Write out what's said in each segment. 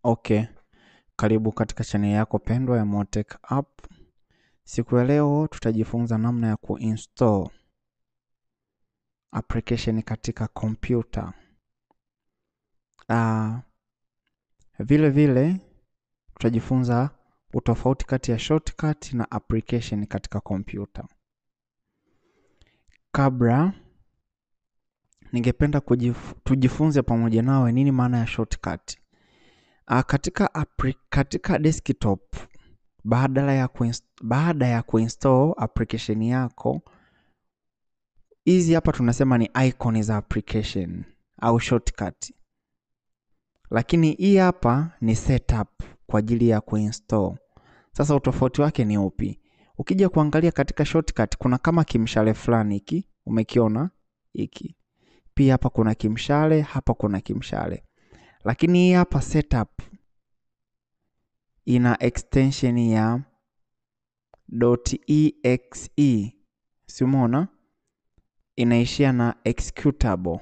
Okay, karibu katika channel yako pendwa ya Motech App. Siku ya leo tutajifunza namna ya kuinstall application katika kompyuta. Uh, vile vile tutajifunza utofauti kati ya shortcut na application katika kompyuta. Kabla ningependa kujif tujifunze pamoja nawe nini maana ya shortcut. Uh, katika, appli katika desktop baada ya baada ya kuinstall application yako, hizi hapa tunasema ni icon za application au shortcut, lakini hii hapa ni setup kwa ajili ya kuinstall. Sasa utofauti wake ni upi? Ukija kuangalia katika shortcut kuna kama kimshale fulani hiki, umekiona hiki. Pia hapa kuna kimshale, hapa kuna kimshale, lakini hii hapa setup ina extension ya .exe, si umeona, inaishia na executable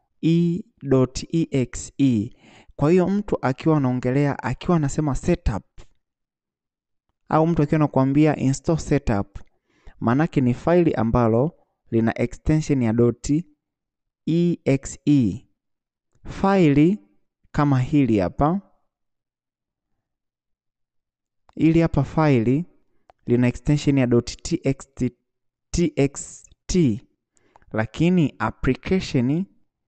e.exe. Kwa hiyo mtu akiwa anaongelea akiwa anasema setup au mtu akiwa anakuambia install setup, maanake ni faili ambalo lina extension ya .exe. Faili kama hili hapa Hili hapa faili lina extension ya .txt, txt, lakini application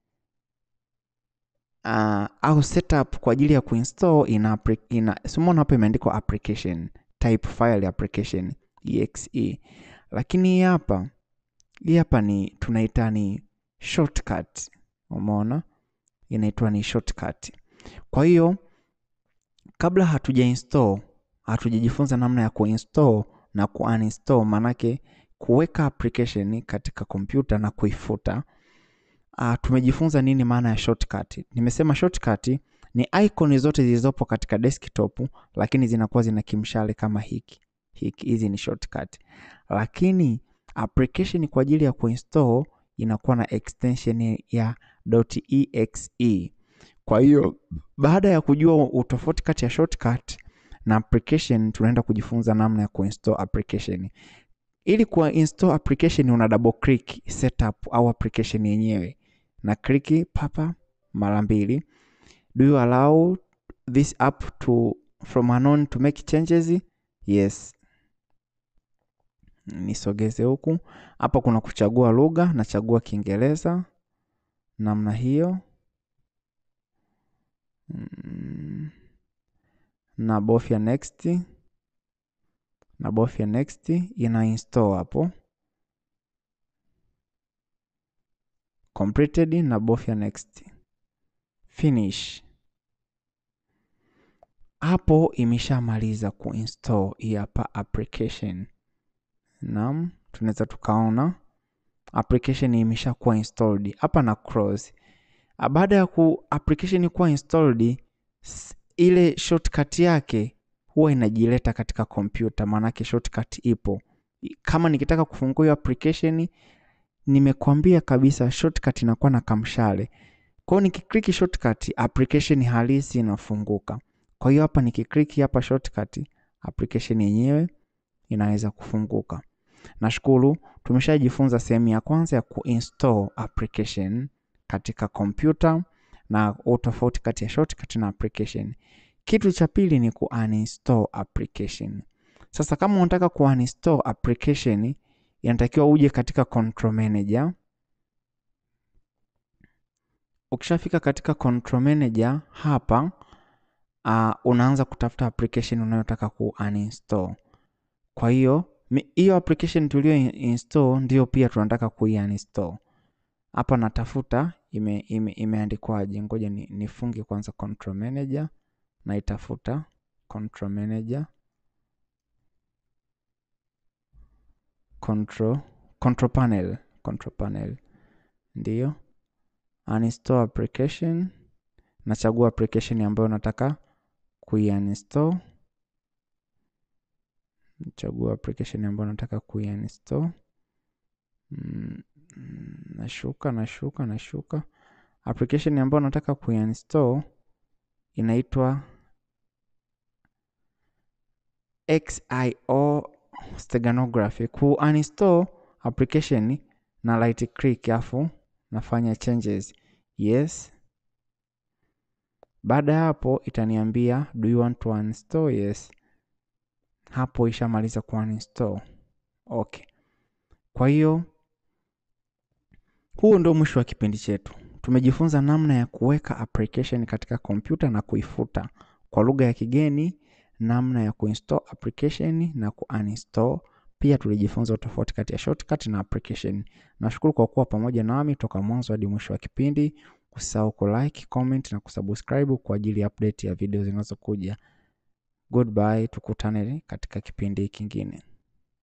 uh, au setup kwa ajili ya kuinstall ina, ina simona hapa imeandikwa application type file application exe, lakini hii hapa hii hapa ni tunaita ni shortcut. Umeona, inaitwa ni shortcut. Kwa hiyo kabla hatuja install hatujajifunza namna ya kuinstall na kuuninstall, manake kuweka application katika kompyuta na kuifuta. Uh, tumejifunza nini maana ya shortcut. Nimesema shortcut ni icon zote zilizopo katika desktop, lakini zinakuwa zina kimshale kama hiki hiki. Hizi ni shortcut, lakini application kwa ajili ya kuinstall inakuwa na extension ya .exe. Kwa hiyo baada ya kujua utofauti kati ya shortcut na application tunaenda kujifunza namna ya kuinstall application. Ili kuinstall application una double click setup au application yenyewe, na click papa mara mbili. Do you allow this app to from unknown to make changes? Yes. Nisogeze huku. Hapa kuna kuchagua lugha, nachagua Kiingereza namna hiyo. Mm. Nabofya next, nabofya next, ina install hapo. Completed, nabofya next, finish. Hapo imeshamaliza kuinstall hii hapa application. Naam, tunaweza tukaona application imeshakuwa installed hapa na close. Baada ya ku application kuwa installed ile shortcut yake huwa inajileta katika kompyuta, maanake shortcut ipo. Kama nikitaka kufungua hiyo application, nimekwambia kabisa shortcut inakuwa na kamshale. Kwa hiyo nikiklik shortcut, application halisi inafunguka. Kwa hiyo hapa nikiklik hapa shortcut, application yenyewe inaweza kufunguka. Nashukuru tumeshajifunza sehemu ya kwanza ya kuinstall application katika kompyuta na utofauti kati ya shortcut na application. Kitu cha pili ni kuuninstall application. Sasa kama unataka kuuninstall application, inatakiwa uje katika control manager. Ukishafika katika control manager hapa, uh, unaanza kutafuta application unayotaka kuuninstall. Kwa hiyo hiyo application tulio install ndio pia tunataka kuiuninstall. Hapa natafuta ime, ime, imeandikwaje? Ngoja ni, nifunge kwanza control manager na itafuta control manager control, control panel control panel ndiyo uninstall application. Nachagua application ambayo nataka kuiuninstall. Nachagua application ambayo nataka kuiuninstall. Mm, nashuka nashuka nashuka. Application ambayo nataka kuinstall inaitwa XIO steganography ku uninstall application na right click afu nafanya changes yes. Baada ya hapo itaniambia do you want to uninstall? Yes. Hapo ishamaliza ku uninstall. Okay. Kwa hiyo huu ndio mwisho wa kipindi chetu. Tumejifunza namna ya kuweka application katika kompyuta na kuifuta kwa lugha ya kigeni, namna ya kuinstall application na kuuninstall. Pia tulijifunza utofauti kati ya shortcut na application. Nashukuru kwa kuwa pamoja nami toka mwanzo hadi mwisho wa kipindi. Usisahau ku like, comment na kusubscribe kwa ajili ya update ya video zinazokuja. Goodbye, tukutane katika kipindi kingine.